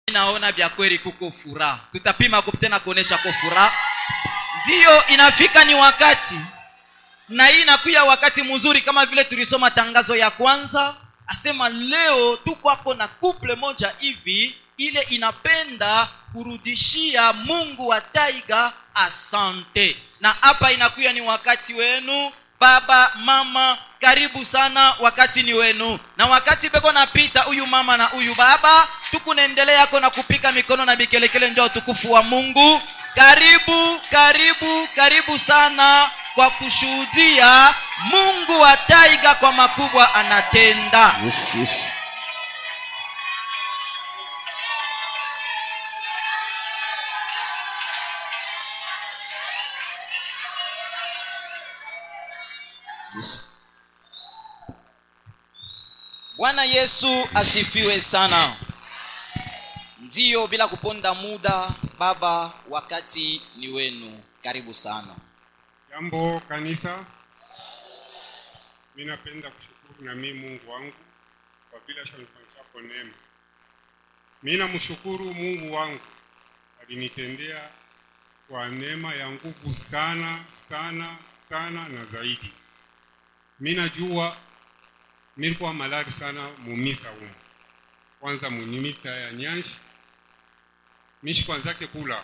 naona vya kweli kuko furaha tutapima ku- tena kuonesha ko furaha ndiyo inafika ni wakati na hii inakuya wakati mzuri kama vile tulisoma tangazo ya kwanza asema leo tu kwako na couple moja hivi ile inapenda kurudishia mungu wa taiga asante na hapa inakuya ni wakati wenu baba mama karibu sana wakati ni wenu na wakati beko napita huyu mama na huyu baba tukunaendelea yako na kupika mikono na mikelekele njo utukufu wa mungu karibu karibu karibu sana kwa kushuhudia mungu wa taiga kwa makubwa anatenda Yes, yes. Yes. bwana yesu asifiwe sana ndiyo bila kuponda muda baba wakati ni wenu karibu sana Jambo kanisa, mi napenda kushukuru na mi Mungu wangu kwa vile ashanifanyishapo neema. Mi namshukuru Mungu wangu alinitendea kwa neema ya nguvu sana sana sana na zaidi. Mi najua nilikuwa malari sana mumisa umu, kwanza munimisa ya nyanshi mishi kwanzake kula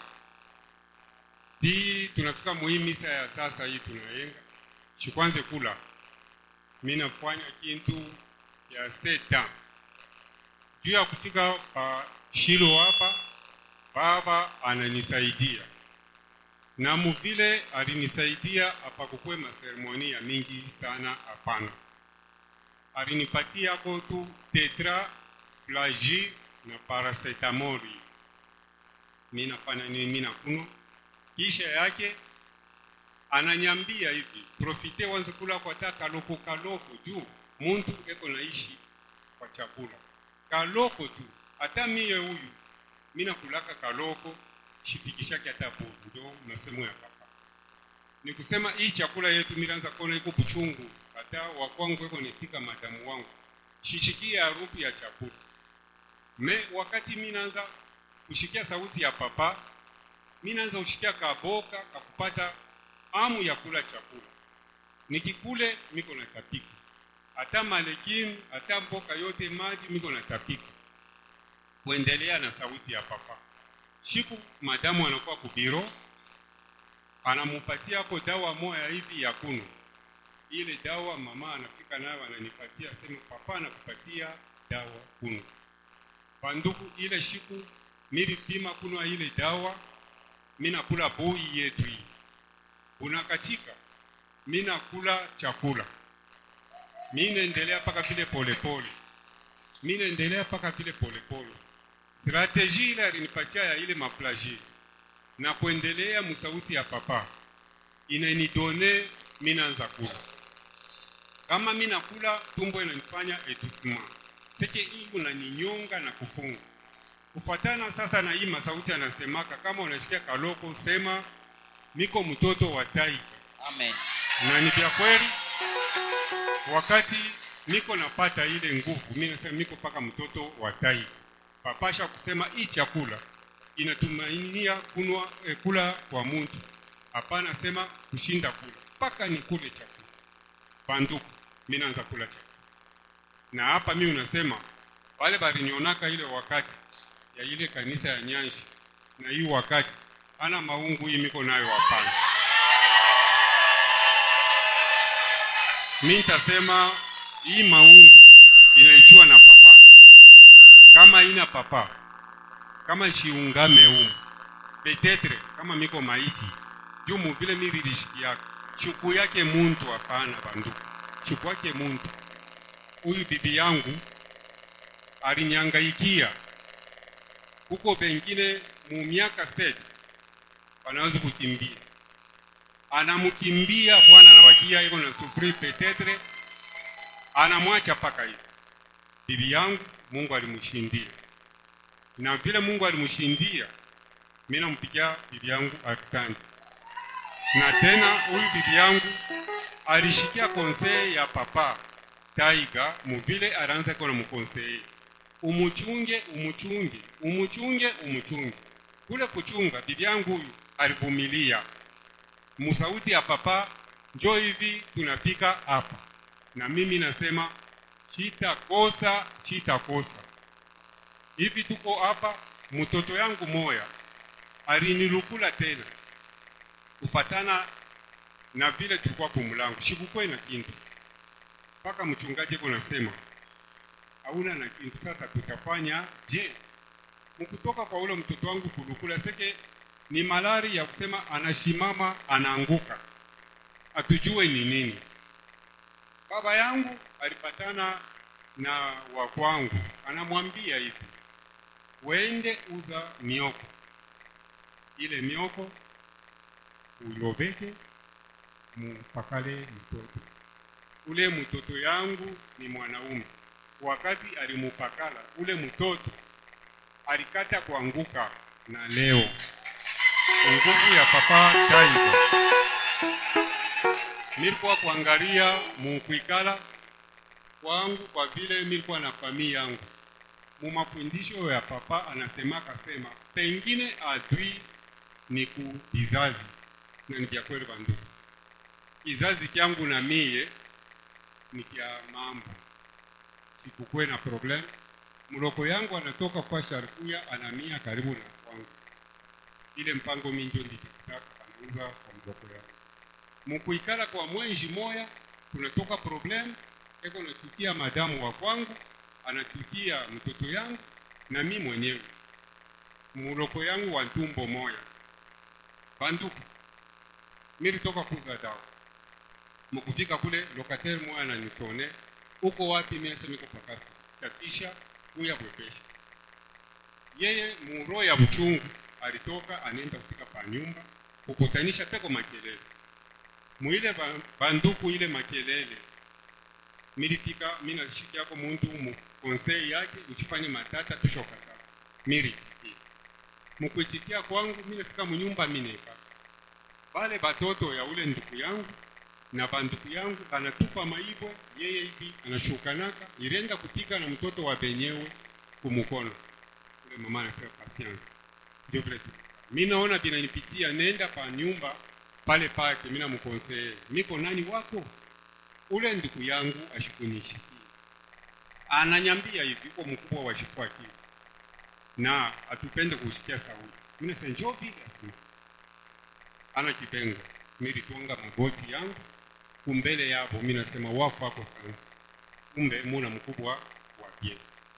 di tunafika muhii misa ya sasa hii tunayenga shikwanze kula mi nafanya kintu ya seta juu ya kufika pa shilo hapa baba ananisaidia na muvile alinisaidia apakukwe maseremoni ya mingi sana hapana alinipatia ko tu tetra plagi na paracetamoli mi nafanya nini mi nakunywa kisha yake ananyambia hivi profite wanze kula kwa ta kaloko kaloko juu muntu eko naishi kwa chakula kaloko tu hata miye huyu mi nakulaka kaloko shipikishake hata bovu ndo masemo ya papa ni kusema hii chakula yetu milanza kona iko buchungu hata wakwangu eko nipika madamu wangu shishikia harufu ya chakula me wakati mi naanza kushikia sauti ya papa mi naanza kushikia kaboka kakupata amu ya kula chakula nikikule miko natapika hata malegimu hata mboka yote maji miko natapika kuendelea na sauti ya papa shiku madamu anakuwa kubiro anamupatia hapo dawa moya hivi ya kunywa ile dawa mama anafika nayo ananipatia sema papa anakupatia dawa kunywa panduku ile shiku milipima kunywa ile dawa minakula bui yetu hii unakatika minakula chakula minaendelea mpaka vile polepole minaendelea mpaka vile polepole strateji ile alinipatia ya ile maplaji na kuendelea musauti ya papa inanidone minaanza kula kama minakula tumbo inanifanya etouffement seke hii unaninyonga na kufunga kufatana sasa na hii masauti anasemaka kama unashikia kaloko sema niko mtoto wa taifa amen na ni vya kweli wakati niko napata ile nguvu mi nasema niko paka mtoto wa taifa papasha kusema hii chakula inatumainia kunwa eh, kula kwa muntu hapana sema kushinda kula mpaka nikule chakula banduku mi naanza kula chakula na hapa mi unasema wale balinionaka ile wakati ya ile kanisa ya nyanshi na hii wakati ana maungu hii miko nayo hapana mi nitasema hii maungu inaitiwa na papa kama ina papa kama shiungame umu petetre kama miko maiti juu muvile mirilishikiaka shuku yake muntu hapana banduku shuku yake muntu huyu bibi yangu alinyangaikia huko pengine mu miaka sete wanaweza kukimbia anamkimbia bwana anabakia iko na sufuri petetre anamwacha paka hivi bibi yangu mungu alimshindia na vile mungu alimshindia mi nampigia bibi yangu asante na tena huyu bibi yangu alishikia konseye ya papa taiga muvile aranza kona mukonseye umuchunge umuchunge umuchunge umuchunge kule kuchunga bibi yangu huyu alivumilia musauti ya papa njo hivi tunafika hapa na mimi nasema chitakosa chitakosa hivi tuko hapa mtoto yangu moya alinilukula tena kufatana na vile tulikuwa kumulango shikukwe na kintu mpaka mchungaji kunasema hauna na kintu sasa tutafanya je mkutoka kwa ule mtoto wangu kulukula seke ni malari ya kusema anashimama anaanguka hatujue ni nini baba yangu alipatana na wakwangu anamwambia hivi wende uza mioko ile mioko uloveke mupakale mtoto ule mtoto yangu ni mwanaume wakati alimupakala ule mtoto alikata kuanguka na leo nguvu ya papa taiga nilikuwa kuangalia mukuikala kwangu kwa vile nilikuwa na familia yangu mumafundisho ya papa anasemaka sema pengine adui ni ku kizazi na ni vya kweli bandugu kizazi kyangu na mie ni kya mambo sikukwe na problem mloko yangu anatoka kwa sharkuya anamia karibu na kwangu ile mpango minjo ndikitaka anauza kwa mloko yangu mukuikala kwa mwenji moya kunatoka problem eko nachukia madamu wa kwangu anachukia mtoto yangu na mi mwenyewe muloko yangu wa ntumbo moya banduku nilitoka kuza dawa mukufika kule lokatere moya ananisone uko wapi miasemiko pakati chatisha kuya bwepesha yeye muro ya buchungu alitoka anaenda kufika pa nyumba kukutanisha peko makelele mwile ba- banduku ile makelele milifika minashiki yako muntu mu konsei yake uchifanye matata tushokata miritikia mukuitikia kwangu minafika munyumba mineka bale batoto ya ule nduku yangu na banduku yangu anatupa maibwe yeye hivi anashukanaka irenda kupika na mtoto wa benyewe kumukono ule mama anasema patience ndio vile tu mi naona vinanipitia nenda pa nyumba pale pake mina mukonseye niko nani wako ule ndugu yangu ashikunishikia ananyambia hivi uko mkubwa wa shikwaki na atupende kusikia sauti mina sasa njoo vile asema ana kipengo nilitonga magoti yangu kumbele yabo mi nasema wafu wako sana kumbe muna mkubwa wa pie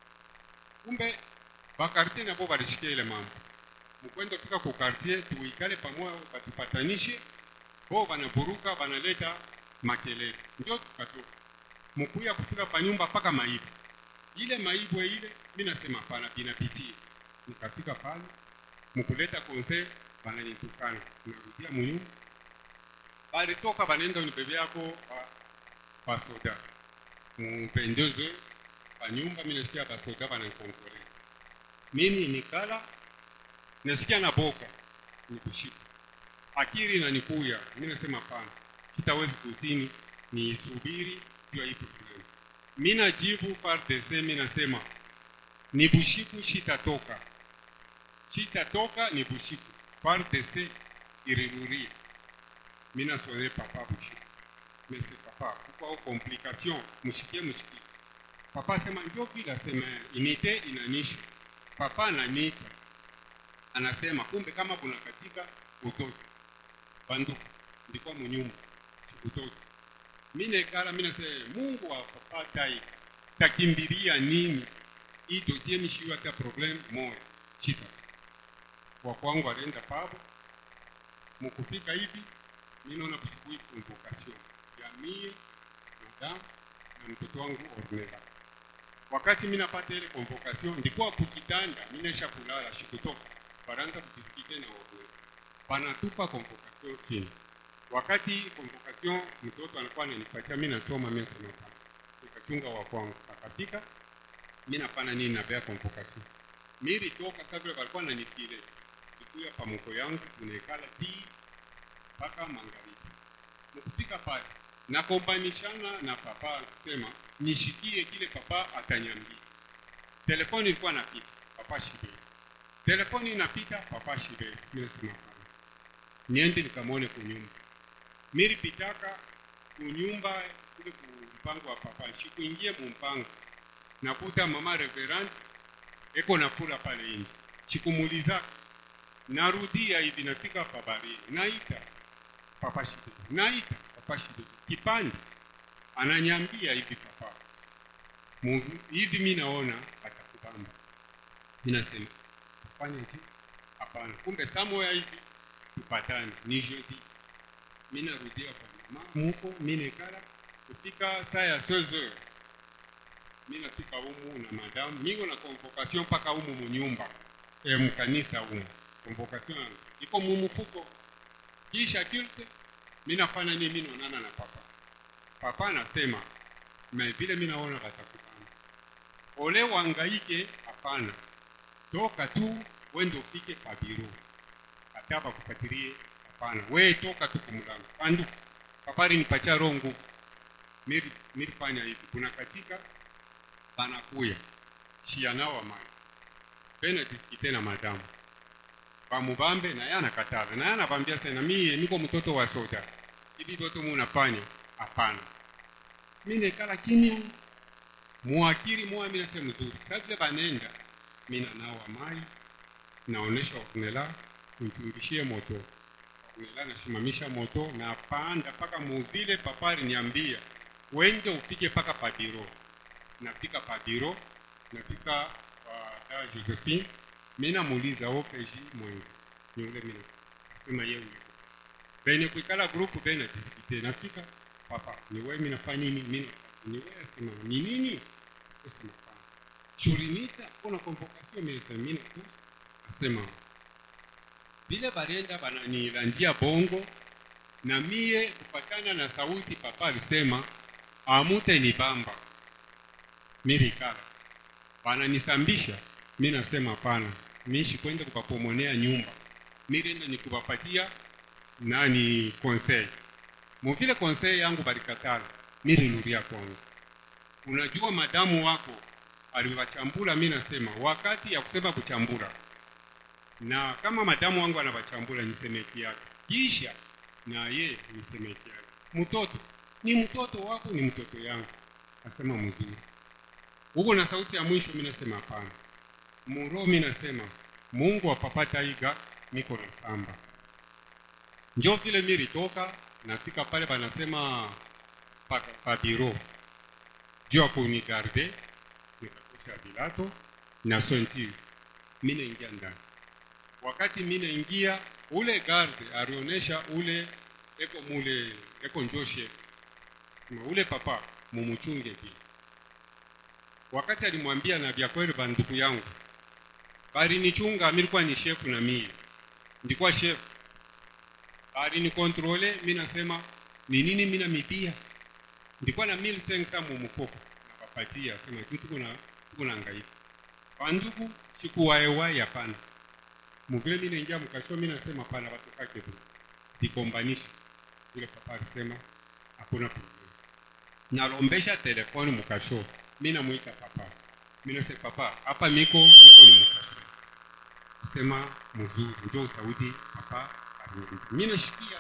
kumbe bakartie nabo balishikia ile mambo mukwenda fika ku quartier tuikale pamoja batupatanishe bo banavuruka banaleta makelele ndio tukatoka mukuya kufika pa nyumba mpaka maibu ile maibwe ile mi nasema pana binapitia nikafika pale mukuleta konse bananitukana narudia munyumba balitoka banenda unibebe yako pa, pa soda mupendeze pa nyumba mi nasikia basoda bananikonkole mimi nikala nasikia na boka nikushika akiri na nikuya mi nasema pana kitawezi kusini niisubiri juu ya hii problem mi najibu pardc mi nasema ni bushiku shitatoka shitatoka ni bushiku pardc irirurie mi nasone papa bushiku mese papa kukwao complication mushikie mushikie papa asema njo vile asema inite inanisha papa ananiita anasema kumbe kama kuna katika utoto banduku ndikuwa munyumba utoto mi nekala mi nasema mungu wa papa tai takimbilia nini hii dosie mishiwa ta problem moya chita kwa kwangu alienda pabo mukufika hivi mi naona kusukui convocation ya mie madam na mtoto wangu ornela wakati mi napata ile convocation ndikuwa kukitanda mi naisha kulala shikutoka baranda kukisikike na ornela panatupa convocation chini wakati convocation mtoto anakuwa ananipatia mi nasoma mi nasema pana nikachunga wa kwangu akafika mi napana nini nabea convocation militoka sa vile walikuwa nanitile ikuya pamuko yangu tunaekala tii mpaka magharibi mkufika pale nakombanishana na papa kusema nishikie kile papa atanyambia telefoni ilikuwa napita papa shiberi telefoni inapita papa shiberi minasema hapana niende nikamwone kunyumba miripitaka kunyumba kule kumpango wa papa shikuingie mumpango nakuta mama reverend eko nakula pale nje shikumuliza narudia hivi nafika pabarini naita papa shiberi naita papa shiberi kipande ananyambia hivi papa Mungu, hivi mi naona atakubamba mi nasema fanya nje hapana kumbe somewhere hivi tupatane ni jeudi mi narudia kwa mama muko mi nekala kufika saa ya 16 mi nafika humu na madamu niko na convocation mpaka humu munyumba e, mkanisa humu convocation yangu iko mumufuko kisha kilte mi nafanya nini mi naonana na papa papa anasema na vile mi naona watakubana ole wangaike hapana toka tu wende ufike pabiro hata bakufatirie hapana we toka tu kumulango pandu papari nipacha rongo miri mirifanya hivi kuna katika banakuya shianawa mai pena diskite na madamu bamubambe naye anakatala naye anavambia sena mie niko mtoto wa soda hivi vyote munafanya hapana mi nekala kimya muakiri moya mi nase mzuri sa vile banenda mi nanawa mai naonesha wakunela nichungishie moto wakunela nashimamisha moto na panda mpaka muvile papari niambia wende ufike mpaka padiro nafika padiro nafika kwa dawa josephine mi namuuliza opeji mwenzi niule mi asema ye ule bene kuikala grupu bene diskite nafika papa ni wewe mimi nafanya nini mimi ni wewe asema ni nini asema pana shurinita kuna convocation mimi nasema mimi tu asema vile barenda bananilandia bongo na mie kupatana na sauti papa alisema amute ni bamba mirikala bananisambisha mi nasema hapana miishi kwenda kupapomonea nyumba mirenda nikupapatia nani conseil muvile conseil yangu balikatala mirinuria kwangu unajua madamu wako aliwachambula mi nasema wakati ya kusema kuchambula na kama madamu wangu anawachambula ni semeki yake kisha na ye ni semeki yake mtoto ni mtoto wako ni mtoto yangu asema mzuri huko na sauti ya mwisho mi nasema hapana muro mi nasema mungu wapapata iga niko na samba njo vile mi litoka nafika pale banasema pa, pa biro juu ya kunigarde nikakosha vilato na sentir mi naingia ndani wakati mi naingia ule garde alionyesha ule eko mule eko njoshe sema ule papa mumuchunge vile wakati alimwambia na vya kweli banduku yangu balinichunga milikuwa ni shefu na mie ndikuwa shefu alinikontrole mi nasema ni nini mi namipia ndikuwa na 1500 mumufuko napapatia sema tu tuko na tuko na ngaika banduku sikuwaewai hapana muvile mi naingia mkasho mi nasema pana watokake tu dikombanisha yule papa alisema hakuna problem nalombesha telefoni mkasho mi namwita papa mi nasema papa hapa miko miko ni mkasho sema mzuri njo sauti papa aliniambia mi nashikia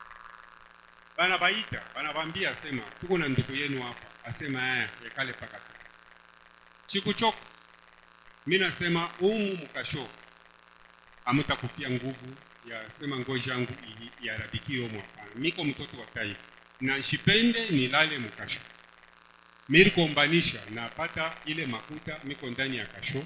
bana baita banabambia sema tuko na ndugu yenu hapa asema aya yakale paka tu sikuchoka mi nasema umu mkasho amutakupia nguvu ya sema ngozi yangu iharabiki omo hapana miko mtoto wa taifa na shipende nilale mkasho mirikombanisha napata ile makuta miko ndani ya kasho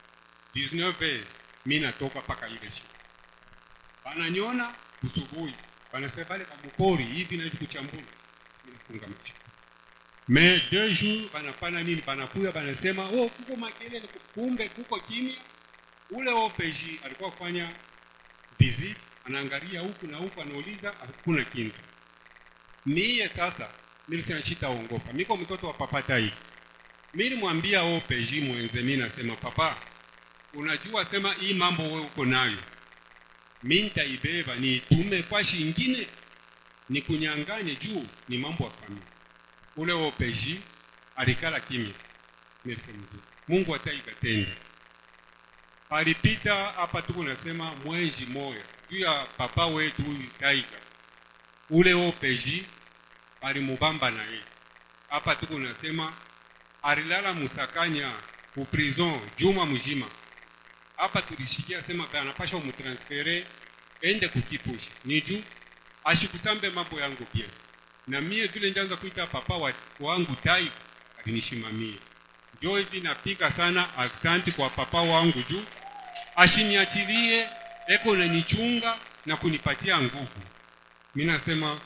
19 mi natoka mpaka ile shi bananyona usubuhi banasema bale bamupori hivi naidi kuchambula minafunga macho me deux jours banafanya nini banakuya banasema oh, kuko makelele kumbe kuko kimya ule OPJ alikuwa kufanya visit anaangalia huku na huku anauliza hakuna kintu miye sasa milisema shitaongopa miko mtoto wa papa tai milimwambia OPJ mwenze mi nasema papa unajua sema hii mambo we uko nayo mi nitaibeba niitume fashi ingine nikunyanganye juu ni mambo ya familia ule OPJ alikala kimya mese mzuri mungu ataikatenda alipita hapa tuko nasema mwenji moya juu ya papa wetu huyu taiga ule opeji alimubamba na ye hapa tuko nasema alilala musakanya ku prison juma mzima hapa tulishikia sema anapasha umutransfere ende kukipushi ni juu ashikusambe mambo yangu pia na mie vile njanza kuita papa wa, wangu tai alinishimamie njo hivi napika sana aksanti kwa papa wangu juu ashiniachilie eko nanichunga na kunipatia nguvu mi nasema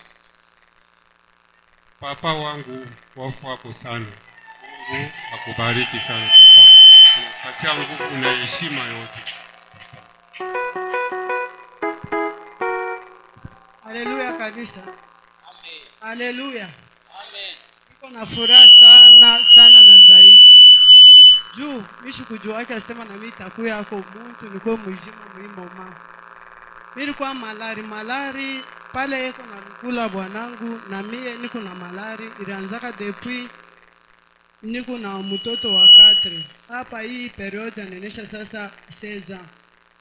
papa wangu wafu wako sana mungu akubariki sana papa unapatia nguvu na heshima yote haleluya kanisa Amen. haleluya Amen. niko na furaha sana sana na zaidi juu mishi kujua wake asema na mimi takuya yako muntu nikuwe mzima muimoma nilikuwa malari malari pale yeko na lukula bwanangu na mie niko na malari ilianzaka depuis niko na mtoto wa 4 hapa hii periode anaonyesha sasa 16 ans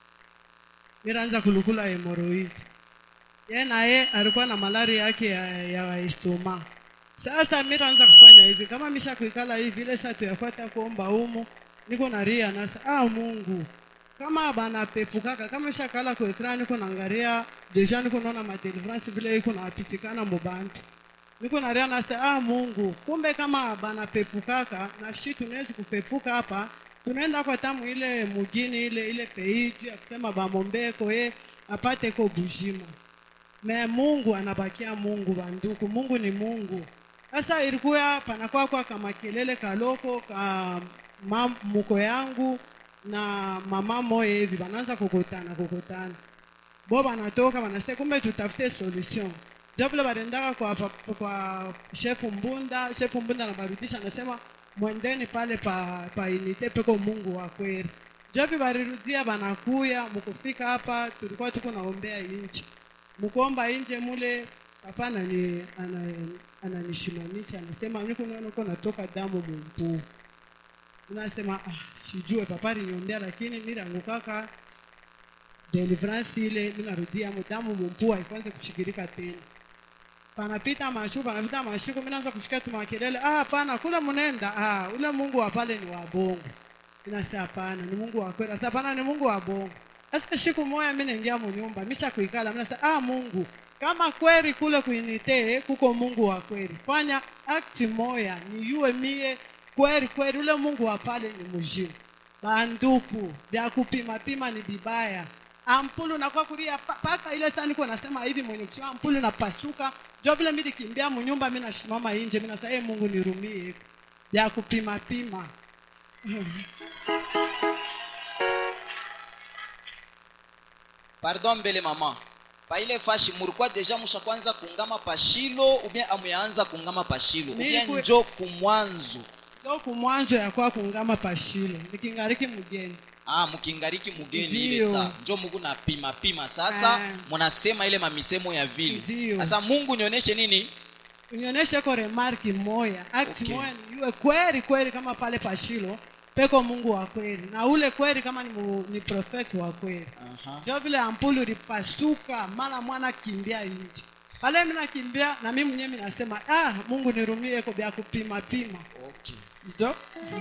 nilianza kulukula hemoroid ye naye alikuwa na malari yake ya, ya estoma sasa mi naanza kufanya hivi kama misha kuikala hivi ile saa tuyakwata kuomba humu niko na ria nasa ah mungu kama banapepukaka kama shakala ku ekran niko naangalia deja niko naona madelivrance vile iko napitikana mubantu niko na ria nasa ah mungu kumbe kama banapepukaka na shi tunawezi kupepuka hapa tunaenda kwa tamu ile mugini ile ile pei juu ya kusema bamombeko ye apate ko bujima me mungu anabakia mungu banduku mungu ni mungu sasa ilikuwa panakuwa kwa kama kelele kaloko ka ma, muko yangu na mama moya hivi banaanza kukutana kukutana bo banatoka banasema kumbe tutafute solution ndio vile barendaka kwa, pa- kwa shefu mbunda shefu mbunda anabarudisha anasema mwendeni pale pa, pa unite peko mungu wa kweli jovi barirudia banakuya mukufika hapa tulikuwa tuko naombea inchi mkuomba nje mule papa anani- ana- ananishimamisha anasema niko naona uko natoka damu mumpuu unasema ah, sijue papa aliniombea lakini niliangukaka deliverance ile minarudia mu damu mumpuu haikwanze kushikirika tena panapita mashuku panapita mashuku mimi naanza kushika tu makelele ah hapana kule mnenda ah ule mungu wa pale ni wa bongo inasema hapana ni mungu wa kweli sasa hapana ni mungu wa bongo sasa siku moja mimi naingia munyumba misha kuikala mimi nasema ah mungu kama kweli kule kuinite kuko mungu wa kweli fanya akti moya niyue mie kweli kweli ule mungu wa pale ni mujimu banduku vya kupima pima ni vibaya ampulu nakuwa kulia pa- paka ile saa niko nasema hivi mwenye kushima ampulu napasuka jo vile mi nikimbia munyumba mi nashimama inje mi nasema hey, mungu nirumie vya kupima pima pardon mbele mama pa ile fashi mulikuwa deja musha kwanza kungama pashilo ubien amuyaanza kungama pashilo ubien Nilikuwa- njo kumwanzo so kumwanzo yakwa kungama pashile nikingariki mgeni ah mukingariki mugeni ile Ndiyo. saa njo muku na pima pima sasa Ah. munasema ile mamisemo ya vile Ndiyo. sasa mungu nionyeshe nini unionyeshe ko remarki moya akti Okay. moya niyue kweli kweli kama pale pashilo peko mungu wa kweli na ule kweli kama ni, mu, ni profeti wa kweli Aha. jo vile ampulu lipasuka mara mwana kimbia inji pale mi nakimbia na mi mwenyewe minasema ah, mungu nirumie ko vya kupima pima okay. jo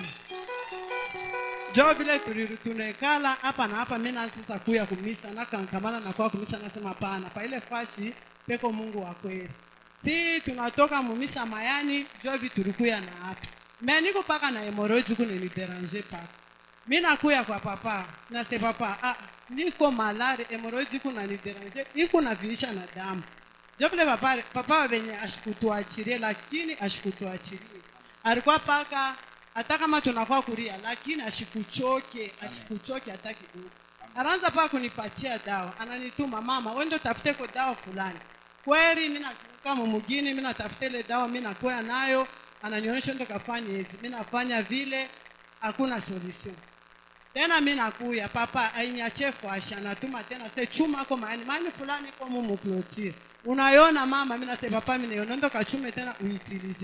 jo vile tuli- tunekala hapa na hapa mi na sasa kuya kumisa nakankamana na kwa kumisa nasema pana pa ile fashi peko mungu wa kweli si tunatoka mumisa mayani jo vi tulikuya na hapa me niko paka na hemoroidi kuneniderange paka mi nakuya kwa papa nase papa ah, niko malari hemoroidi kunaniderange ikunaviisha na damu jo vile papa papa venye ashikutuachirie lakini ashikutuachirie alikuwa paka hata kama tunakuwa kuria lakini ashikuchoke ashikuchoke hata kidogo anaanza paka kunipatia dawa ananituma mama wendo tafuteko dawa fulani kweli mi nakumbuka mumugini mi natafuta ile dawa mi nakwea nayo ananionyesha ndo kafanya hivi mi nafanya vile hakuna solution tena mi nakuya papa ainyache fashi anatuma tena se chuma ako maani maani fulani ko mumuklotire unayona mama mi nase papa mi naiona ndo kachume tena uitilize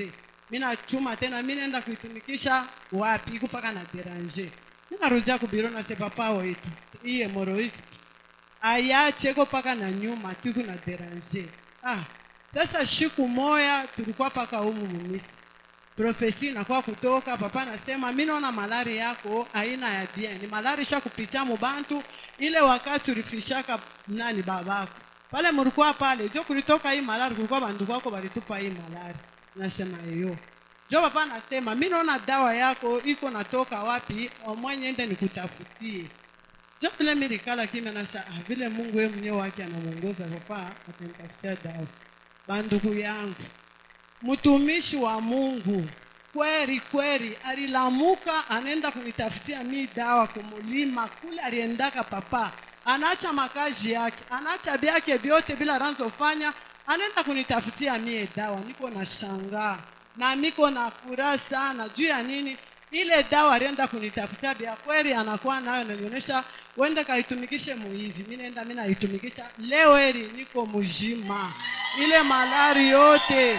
mi nachuma tena mi naenda kuitumikisha wapi iko mpaka na deranger mi narudia kubiro nase papa wetu hii hemoroidi ayache ko mpaka na nyuma tuku na deranger ah, sasa shiku moya tulikuwa paka humu mumisi profesi inakuwa kutoka papa anasema mi naona malari yako aina ya bien ni malari sha kupitia mubantu ile wakati ulifishaka nani babako pale mulikuwa pale jo kulitoka hii malari kulikuwa bandu kwako balitupa hii malari nasema iyo jo papa anasema mi naona dawa yako iko natoka wapi omwenye ende nikutafutie jo vile milikala kimya nasa ah, vile mungu ye mwenyewe wake anamwongoza papa atanitafutia dawa bandugu yangu mtumishi wa mungu kweli kweli alilamuka anaenda kunitafutia mi dawa kumulima kule aliendaka papa anaacha makazi yake anaacha vyake vyote bila ranzofanya anaenda kunitafutia mie dawa niko na shangaa na niko na furaha sana juu ya nini ile dawa alienda kunitafutia vya kweli anakuwa nayo nanionyesha wende kaitumikishe muhivi mi naenda mi naitumikisha leo heri niko mzima ile malari yote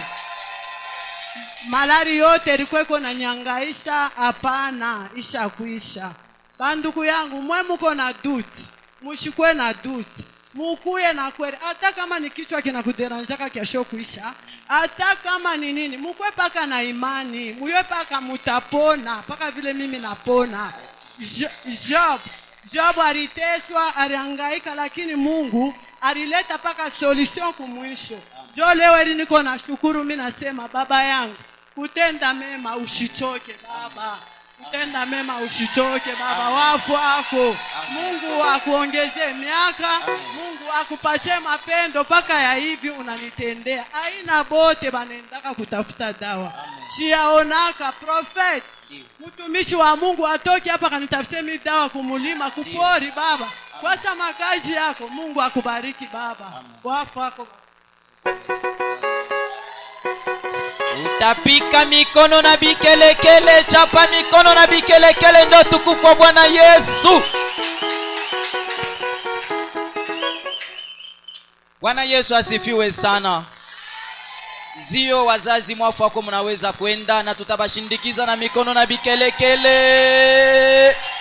malari yote ilikuwa iko na nyangaisha hapana ishakuisha bandugu yangu mwe muko na duti mushikwe na duti mukuye na kweli hata kama ni kichwa kinakuderanjaka kesho kuisha hata kama ni nini mukwe paka na imani muye paka mutapona paka vile mimi napona Jo- job job aliteswa alihangaika lakini mungu alileta paka solution kumwisho jo leo eli niko na shukuru mi nasema baba yangu kutenda mema ushichoke baba kutenda mema ushichoke baba wafu wako mungu akuongezee miaka mungu akupatie mapendo mpaka ya hivi unanitendea aina bote banaendaka kutafuta dawa siyaonaka prophet mtumishi wa mungu atoki hapa kanitafutie mi dawa kumulima kupori baba kwacha makazi yako mungu akubariki baba wafu wako utapika mikono na bikelekele chapa mikono na bikelekele ndo tukufu wa bwana yesu bwana yesu asifiwe sana ndiyo wazazi mwafu wako mnaweza kwenda na tutabashindikiza na mikono na bikelekele